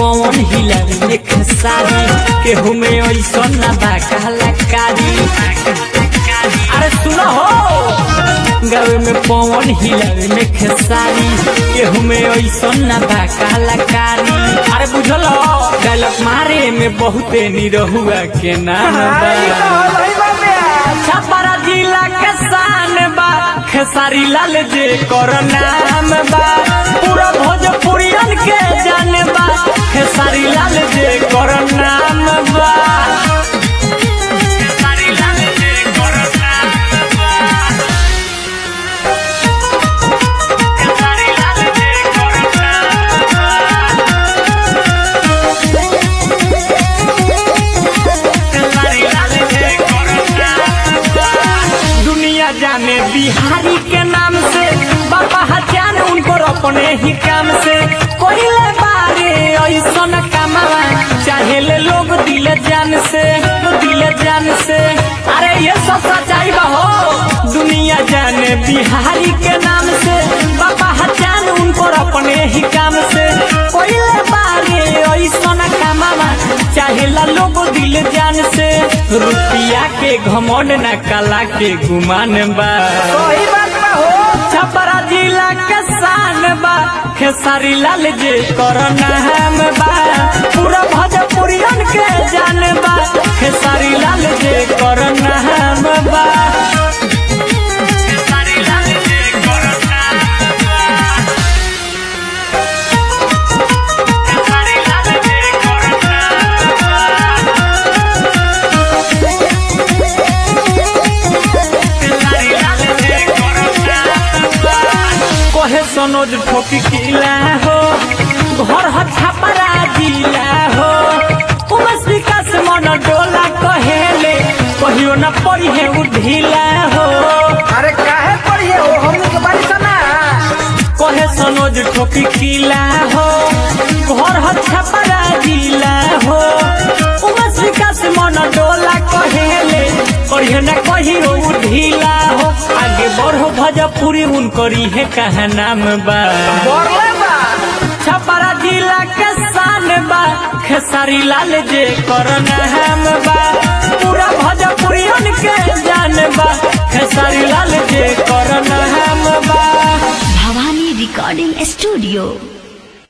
पवन हिलारी में खेसारी केहू में ऐसा ना बा कलाकारी अरे सुनो हो गावे में पवन हिलारी में खेसारी केहू में ऐसा ना बा कलाकारी अरे बुझल डायलॉग मारे में बहुते निरहुआ के नाम बा छपरा जिला के शान बा खेसारी लाल जे कर नाम बा पूरा भोजपुरियन के जान बा खेसारी लाल जे कर नाम बा खेसारी लाल जे कर नाम बा खेसारी लाल जे कर नाम बा दुनिया जाने बिहारी के नाम से बाबा हजान उनको अपने ही काम से कोइले बारे ऐसा कमावा चाहे ले लोग दिल जान से दिल जान से अरे ये सब सच्चाई बा हो दुनिया जाने बिहारी के नाम से बाबा हजान उनको अपने ही काम से कोइले बारे ऐसा कमावा चाहे ला लोग दिल जान से रुपया के घमंड न कला के गुमान बा सही बात बा हो छपरा जिला के शान बा खेसारी लाल जे कर नाम बा पूरा भोजपुरियन के जान बा खेसारी लाल जे कर नाम बा खेसारी लाल जे कर नाम बा खेसारी लाल जे कर नाम बा कहे सनोज ठोकी किला हो घर ह छपरा जिला हो उमस विकास मन डोला कहेले कहियो न पड़ी है उ ढीला हो अरे काहे पढ़िए हो हमनी के बारी सना कहे सनोज ठोकी किला हो घर ह छपरा जिला हो उमस विकास मन डोला कहेले कहियो न कहियो उ ढीला हो आगे बढ़ो भजपुरी उनकरी है कहा नाम बा बोरले बा छपरा जिला के शान बा खेसारी लाल जे कर नाम बा पूरा भोजपुरियन के जान बा खेसारी लाल जे कर नाम बा भवानी रिकॉर्डिंग स्टूडियो